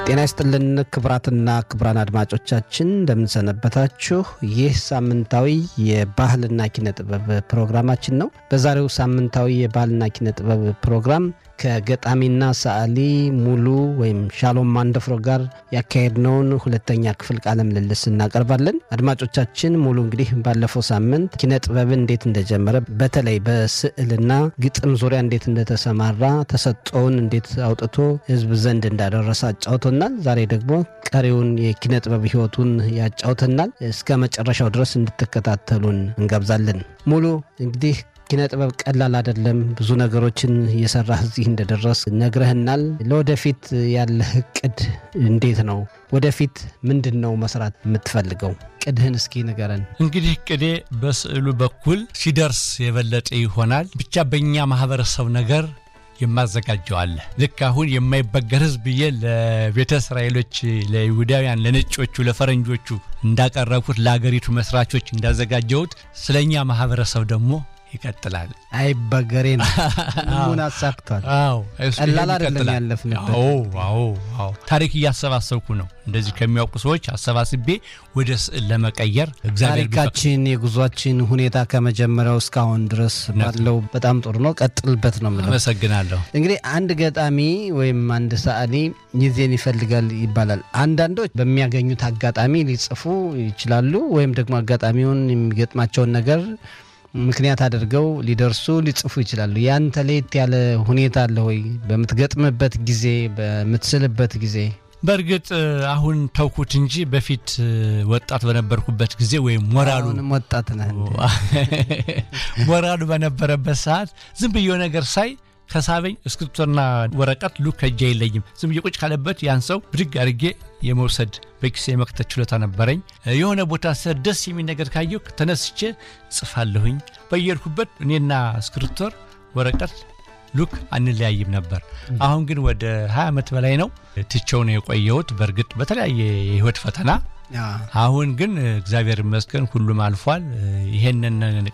ጤና ይስጥልን ክቡራትና ክቡራን አድማጮቻችን እንደምንሰነበታችሁ። ይህ ሳምንታዊ የባህልና ኪነ ጥበብ ፕሮግራማችን ነው። በዛሬው ሳምንታዊ የባህልና ኪነ ጥበብ ፕሮግራም ከገጣሚና ሰዓሊ ሙሉ ወይም ሻሎም ማንደፍሮ ጋር ያካሄድነውን ሁለተኛ ክፍል ቃለ ምልልስ እናቀርባለን። አድማጮቻችን ሙሉ እንግዲህ ባለፈው ሳምንት ኪነ ጥበብን እንዴት እንደጀመረ በተለይ በስዕልና ግጥም ዙሪያ እንዴት እንደተሰማራ ተሰጥኦውን እንዴት አውጥቶ ሕዝብ ዘንድ እንዳደረሰ አጫውቶናል። ዛሬ ደግሞ ቀሪውን የኪነ ጥበብ ሕይወቱን ያጫውተናል። እስከ መጨረሻው ድረስ እንድትከታተሉን እንጋብዛለን። ሙሉ እንግዲህ ኪነ ጥበብ ቀላል አይደለም። ብዙ ነገሮችን እየሰራህ እዚህ እንደደረስ ነግረህናል። ለወደፊት ያለህ እቅድ እንዴት ነው? ወደፊት ምንድን ነው መስራት የምትፈልገው? ቅድህን እስኪ ንገረን። እንግዲህ ቅዴ በስዕሉ በኩል ሲደርስ የበለጠ ይሆናል። ብቻ በእኛ ማህበረሰብ ነገር የማዘጋጀዋለ ልክ አሁን የማይበገር ህዝብ ብዬ ለቤተ እስራኤሎች፣ ለይሁዳውያን፣ ለነጮቹ፣ ለፈረንጆቹ እንዳቀረብኩት ለአገሪቱ መስራቾች እንዳዘጋጀሁት ስለኛ ማህበረሰብ ደግሞ ይቀጥላል። አይበገሬ ነው። ሁሉን አሳክቷል። ቀላል አይደለም ያለፍንበት። አዎ ታሪክ እያሰባሰብኩ ነው። እንደዚህ ከሚያውቁ ሰዎች አሰባስቤ ወደ ስዕል ለመቀየር እግዚአብሔር ታሪካችን የጉዟችን ሁኔታ ከመጀመሪያው እስካሁን ድረስ ባለው በጣም ጥሩ ነው። ቀጥልበት ነው የምለው። አመሰግናለሁ። እንግዲህ አንድ ገጣሚ ወይም አንድ ሰዓሊ ጊዜን ይፈልጋል ይባላል። አንዳንዶች በሚያገኙት አጋጣሚ ሊጽፉ ይችላሉ፣ ወይም ደግሞ አጋጣሚውን የሚገጥማቸውን ነገር ምክንያት አድርገው ሊደርሱ ሊጽፉ ይችላሉ። ያንተ ለየት ያለ ሁኔታ አለ ወይ? በምትገጥምበት ጊዜ፣ በምትስልበት ጊዜ? በእርግጥ አሁን ተውኩት እንጂ በፊት ወጣት በነበርኩበት ጊዜ ወይም ሞራሉ አሁንም ወጣት ነህ። ሞራሉ በነበረበት ሰዓት ዝም ብዬ ነገር ሳይ ከሳበኝ እስክሪብቶና ወረቀት ሉክ ከእጄ አይለይም። ዝም ብዬ ቁጭ ካለበት ያን ሰው ብድግ አድርጌ የመውሰድ በኪሴ የመክተት ችሎታ ነበረኝ። የሆነ ቦታ ስር ደስ የሚል ነገር ካየሁ ተነስቼ ጽፋለሁኝ። በየሄድኩበት እኔና እስክሪብቶር ወረቀት ሉክ አንለያይም ነበር። አሁን ግን ወደ 20 ዓመት በላይ ነው ትቼው ነው የቆየሁት። በእርግጥ በተለያየ የህይወት ፈተና አሁን ግን እግዚአብሔር ይመስገን ሁሉም አልፏል። ይሄንን